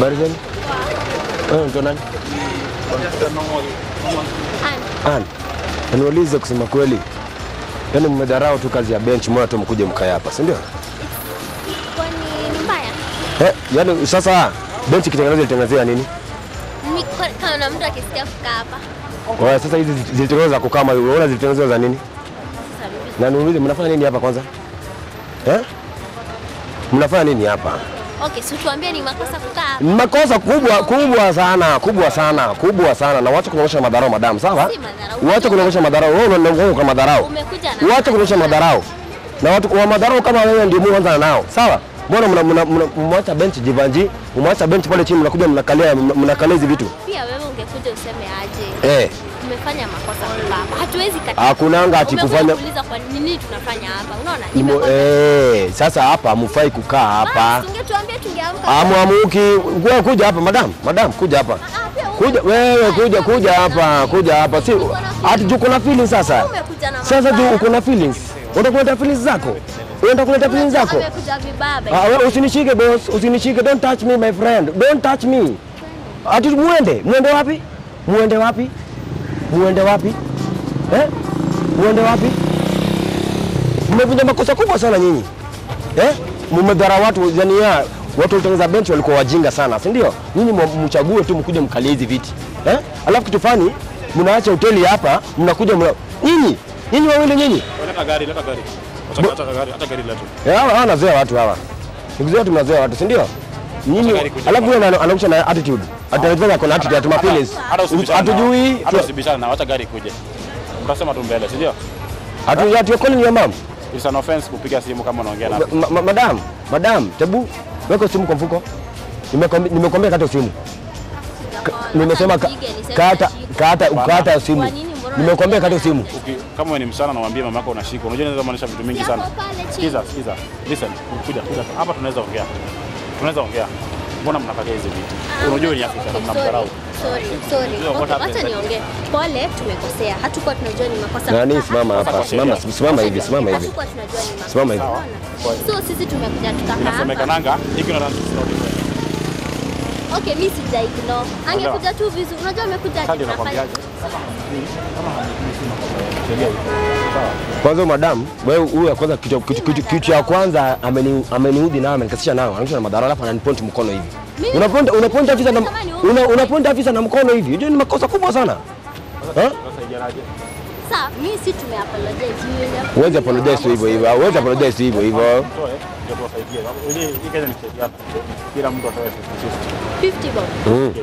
Habari zenu? Wewe unaitwa nani? Ana. Ann. Na Niulize kusema kweli. Yaani mmedharau tu kazi ya bench mbona tu mkuje mkae hapa, si ndio? Kwani ni mbaya? Eh, yaani sasa bench ikitengenezwa ilitengenezea nini? Mi- kwa- Kama na mtu akisikia kukaa hapa Kwa sasa hizi zilitengenezwa za kukaa kama unaona zilitengenezwa za nini? sasa mimi- Na niulize mnafanya nini hapa kwanza? Eh? Mnafanya nini hapa? Okay, si tuambie ni makosa kukaa hapa. Ni Makosa kubwa kubwa sana, kubwa sana, kubwa sana na wacha kunaonyesha madharau madam, sawa? Si madharau. Wacha kunaonyesha madharau. Wewe unaongea kwa madharau. Umekuja na Wacha kuonyesha madharau. Na watu wa madharau kama wewe ndio mwanza nao. Sawa? Mbona mna- mna- mna- mwacha bench jivanji, mwacha bench pale chini mnakuja mnakalia mnakalia hizi vitu. pia wewe ungekuja useme aje Eh, tumefanya makosa kukaa hapa. Hatuwezi kati. hakunanga ati Umekuja kufanya kuuliza kwa nini tunafanya hapa. Unaona? Imo- Nimekwambia. eh, sasa hapa hamfai kukaa hapa. Basi, ungetuambia tungeamka. Amwamuki, wewe kuja hapa madam, madam kuja hapa. Ah, pia wewe Kuja wewe kuja kuja hapa, kuja hapa. Si ati juu kuna feelings sasa. umekuja na Sasa juu mabaya. uko na feelings. Unataka kuleta feelings zako? Unataka kuleta feelings zako? Amekuja vibaba. Ah, wewe usinishike boss, usinishike. Don't touch me my friend. Don't touch me. Ati muende, muende wapi? Muende wapi? Muende wapi? Eh? Muende wapi? Mmefanya makosa kubwa sana nyinyi. Eh? Mmedhara watu yani ya watu walitengeneza bench walikuwa wajinga sana, si ndio? Nyinyi mwa- mchague tu mkuje mkalie hizi viti. Eh? Alafu kitu fani mnaacha hoteli hapa, mnakuja mna... nyinyi, nyinyi wawili nyinyi. Leta gari, leta gari. Acha acha gari, acha gari letu. Eh, hawa hawa nazoea watu hawa. Ndugu zetu mnazoea watu, si ndio? Nyinyi Acha gari kuja alafu yeye ana- anakusha na attitude. Atanifanya kuna attitude atu feelings. Hata usibishane. nao. Hatujui Hata usibishane na acha gari kuje. Utasema tu mbele, si ndio? hatu hatu calling your mom. It's an offense kupiga simu kama unaongea na Ma- ma- Madam, madam, tebu weka simu kwa mfuko. Nimekwambia nimekwambia kata simu. Nimesema ka- kata kata kata simu. Kwa nini mbona Nimekwambia kata simu. Uki- kama wewe ni msichana na uambie mama yako unashika. Unajua inaweza maanisha vitu mingi sana. Yako pale chini. Sikiza, sikiza. Listen, kuja, kuja. Hapa tunaweza ongea. Tunaweza ongea. Mbona mnakalia hizi vitu? Unajua ni Afrika na mnamdharau. Sorry, sorry. Unajua what Okay, happened Wacha then? niongee. Pole, tumekosea. Hatukuwa tunajua ni makosa. Nani kukaa simama hapa. Sasa Simama sheria. simama hivi, simama hivi. Hatukuwa tunajua ni makosa. Simama hivi. Unaona? So sisi tumekuja tukakaa hapa. Inasemekananga ignorance is not different. Okay, mimi sija ignore. Angekuja tu vizuri. Unajua amekuja Sasa ndio tunafanya. nakwambiaje? Sheria iko. Sawa. Kwanza madam, wewe huyu ya kwanza kitu kitu- kitu kitu ya kwanza ameni ameniudhi nao amenikasisha nao. Ananisha na madhara alafu ananipoint mkono hivi. Mimi- Unaponta unaponta afisa na Kama ni wewe- una, unaponta afisa na mkono hivi. Hiyo ni makosa kubwa sana. Eh? Sasa ijaraje? Sasa mimi si tume apologize. Yule Huwezi apologize tu hivyo hivyo. Huwezi apologize tu hivyo hivyo. Toe, ndio tuwasaidie. Hii hii Kenya ni sheria. Kila mtu atoe 50. 50 bob. Mm.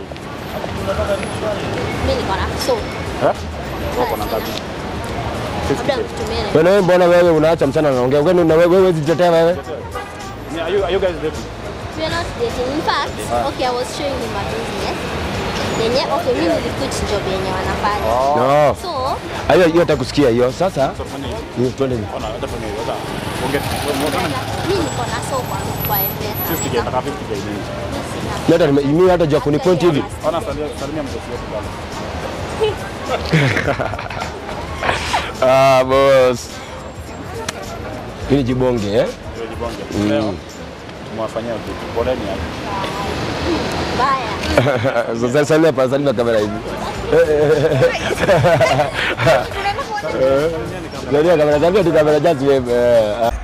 Mimi niko na so. Eh? Wako na ngapi? Labda nikutumie na Wewe mbona wewe unaacha mchana anaongea? Wewe na wewe huwezi jitetea wewe? Yeah, Are you, are you guys dating? We are not dating. In fact, okay, I was showing him my business. Yenye, okay, mimi niliquit job yenye wanafanya. No. So, Hayo hiyo hatakusikia hiyo. Sasa Sasa fanya hivi. ni twende hivi. Ona, hata fanya hivi. Sasa ongea. Ongea. mimi niko na so kwa kwa M-Pesa. 50 k nataka 50 k nini? Mimi hata nime- mimi hata jua kunipoint hivi. Ona salimia salimia mtoto wetu bwana. Ah, boss. Hii ni jibonge eh? Ndio jibonge. Leo tumewafanyia kitu. Poleni hapo. Baya. Sasa salimia pa salimia kamera hivi. Salimia kamera, salimia tu kamera just wave. eh, ah.